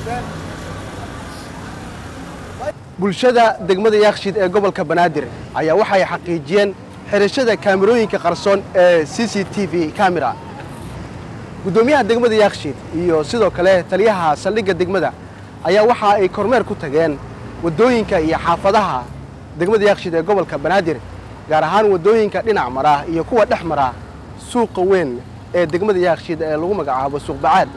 bulshada degmada yaakshid ee gobolka banaadir ayaa waxay xaqiijiyeen xirashada kaamirooyinka qarsoon ee c c t v camera guddoomiyaha degmada yaakshid iyo sidoo kale taliyaha saldhigga degmada ayaa waxa ay kormeer ku tageen waddooyinka iyo xaafadaha degmada yaakshid ee gobolka banaadir gaar ahaan waddooyinka dhinac mara iyo kuwa dhex mara suuqa weyn ee degmada yaakshid ee lagu magacaabo suuq bacaad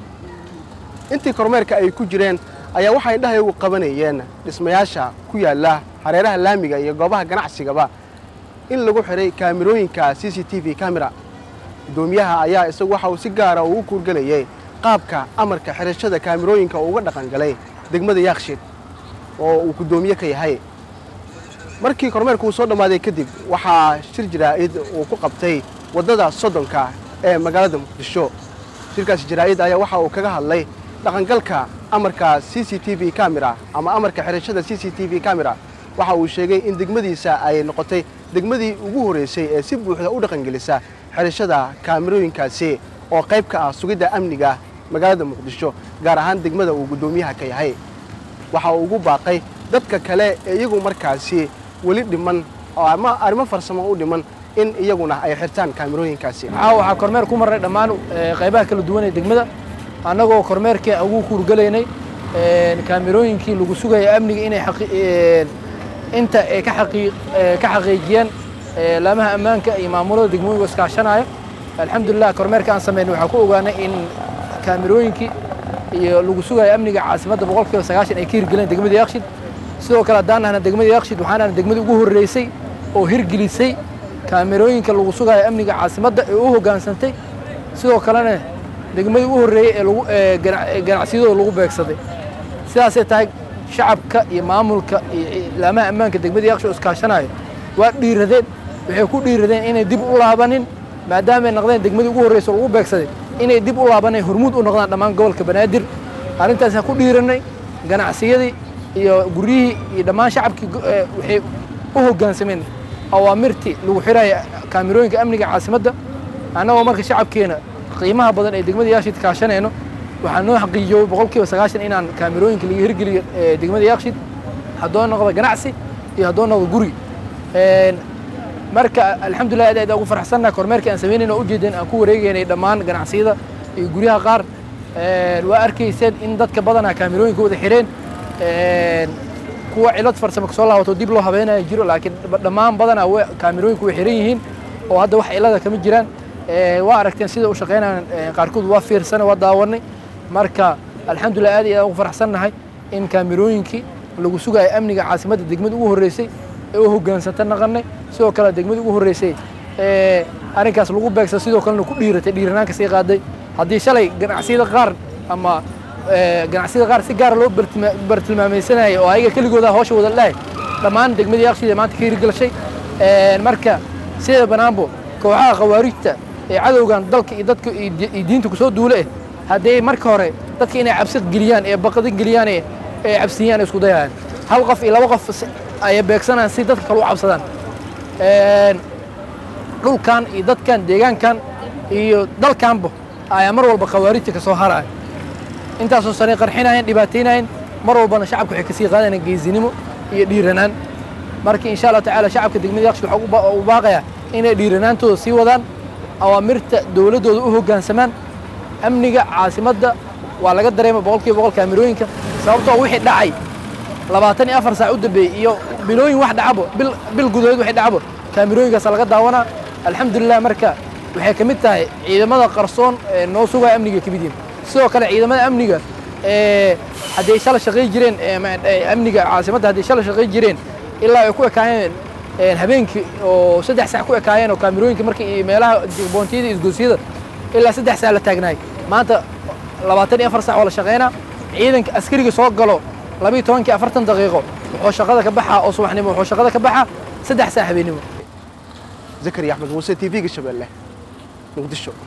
intii kormeerka ay ku jireen ayaa waxay indhahayagu qabanayeen dhismayaasha ku yaalla hareeraha laamiga iyo goobaha ganacsigaba in lagu xidhay kaamirooyinka c c t v camera guddoomiyaha ayaa isagu waxa uu si gaara ugu kuurgelayay qaabka amarka xidhashada kaamirooyinka uu uga dhaqan galay degmada yaakshid oo uu guddoomiye ka yahay markii kormeerku uu soo dhammaaday kadib waxaa shir jaraa'id uu ku qabtay waddada soddonka ee magaalada muqdisho shirkaasi jaraa'id ayaa waxa uu kaga hadlay dhaqangalka amarka c c t v camera ama amarka xidhashada c c t v camera waxa uu sheegay in degmadiisa ay noqotay degmadii ugu horreysay ee si buuxda u dhaqangelisa xidhashada kaamirooyinkaasi oo qayb ka ah sugidda amniga magaalada muqdisho gaar ahaan degmada uu guddoomiyaha ka yahay waxa uu ugu baaqay dadka kale ee iyagu markaasi weli dhiman oo ama arrimo farsamo u dhiman in iyaguna ay xirtaan kaamirooyinkaasi maxaa waxaa kormeer ku marnay dhammaan qaybaha kala duwan ee degmada annagoo kormeerkii ugu kuurgalaynay kaamirooyinkii lagu sugaya amniga inay inta ay ka xaqiijiyeen laamaha ammaanka iyo maamulada degmooyinka iskaashanaya alxamdulilah kormeerka aan samaynay waxaan ku ogaanay in kaamirooyinkii iyo lagu sugayo amniga caasimadda boqolkiiba sagaashan ay ka hirgeleen degmada yaakshid sidoo kale haddaan nahna degmada yaakshid waxaan nahna degmadii ugu horreysay oo hirgelisay kaamirooyinka lagu sugayo amniga caasimadda ee u hoggaansantay sidoo kalena degmadii ugu horreeyey ee lagu ganacsiyadooda lagu beegsaday sidaasay tahay shacabka iyo maamulka iyo laamaha ammaanka degmada yaksho iskaashanayo waa dhiiradeen waxay ku dhiiradeen inay dib u laabanin maadaamay noqdeen degmadii ugu horreysa lagu beegsaday inay dib u laabanay hormuud u noqdaan dhammaan gobolka banaadir arrintaasaan ku dhiiranay ganacsiyadii iyo guryihii iyo dhammaan shacabkii waxay u hoggaansameen awaamirtii lagu xiraya kaamirooyinka amniga caasimadda annagoo marka shacabkeena qiimaha badan ee degmada yaakshid kaashanayno waxaa noo xaqiijiyey boqolkiiba sagaashan inaan kaamirooyinka laga hirgeliyo degmada yaakshid haddoo noqdo ganacsi iyo haddoo noqdo guri marka alxamdulilah aad aad ugu faraxsannaha kormeerkii aan samaynayna oo ujeedeen aan ku wareegaynay dhammaan ganacsiyada iyo guryaha qaar waa arkayseen in dadka badanaa kaamirooyinka wada xireen kuwa cilad farsamo kasoo laabato dib loo habeenaya jiro laakiin dhammaan badanaa kaamirooyinku way xiran yihiin oo hadda wax cilada kama jiraan waa aragteen sida u shaqaynayaan qaarkood waa fiirsana waa daawanay marka alxamdulilah aad iyo aad ugu faraxsannahay in kaamirooyinkii lagu sugayo amniga caasimadda degmada ugu horreysay ee u hoggaansanta naqanay sidoo kale degmada ugu horreysay ee arrinkaas lagu beegsa sidoo kalena ku dhiiratay dhiiranaanka sii qaaday haddii shalay ganacsiyada qaar ama ganacsiyada qaar si gaara loo bartilmaamaysanayay oo ayaga keligooda hawsha wada dhahay dhammaan degmadii yakshiida maanta ka hirgelashay marka sida banaanbo kooxaha khawaarijta ee cadowgan dalka iyo dadka iyo diinta kusoo duule eh haddii marka hore dadka inay cabsi geliyaan ee baqdi geliyaan ee cabsiyaan isku dayayaan hal qof iyo laba qof ayay beegsanayaan si dadka kale u cabsadaan dhulkan iyo dadkan deegaankan iyo dalkanba ayaa mar walba khawaarijta ka soo haraya intaasoo sanay qarxinayeen dhibaataynayeen mar walbana shacabka waxay kasii qaadayaan geesinimo iyo dhiiranaan marka insha allah tacaala shacabka degmada yakshi waxaa u baaqayaa inay dhiiranaantooda sii wadaan awaamirta dowladdooda u hoggaansamaan amniga caasimadda waa laga dareema boqolkiiba boqol kaamirooyinka sababtoo wixii dhacay labaatan iyo afar saac u dambeeyey iyo bilooyin wax dhacabo bil gudahood waxay dhacabo kaamirooyinkaasa laga daawanaa alxamdulilah marka waxay ka mid tahay ciidamada qarsoon ee noo sugaya amniga ka mid yihin sidoo kale ciidamada amniga hadday shala shaqay jireen amniga caasimadda hadday shala shaqay jireen ilaa ay ku ekaayeen habeenkii oo saddex sac ku ekaayeen oo kaamirooyinka marka iyo meelaha boontiyada iyo isgoosiyada ilaa saddex sac la taagnaay maanta labaatan iyo afar sac oo la shaqaynaa ciidanka askariga soo galo labiiyo tobankii afartan daqiiqo wuxuu shaqada ka baxaa oo subaxnimo wuxuu shaqada ka baxaa saddex sac habeenimo zakariya axmed muuse t v-ga shabeelle muqdisho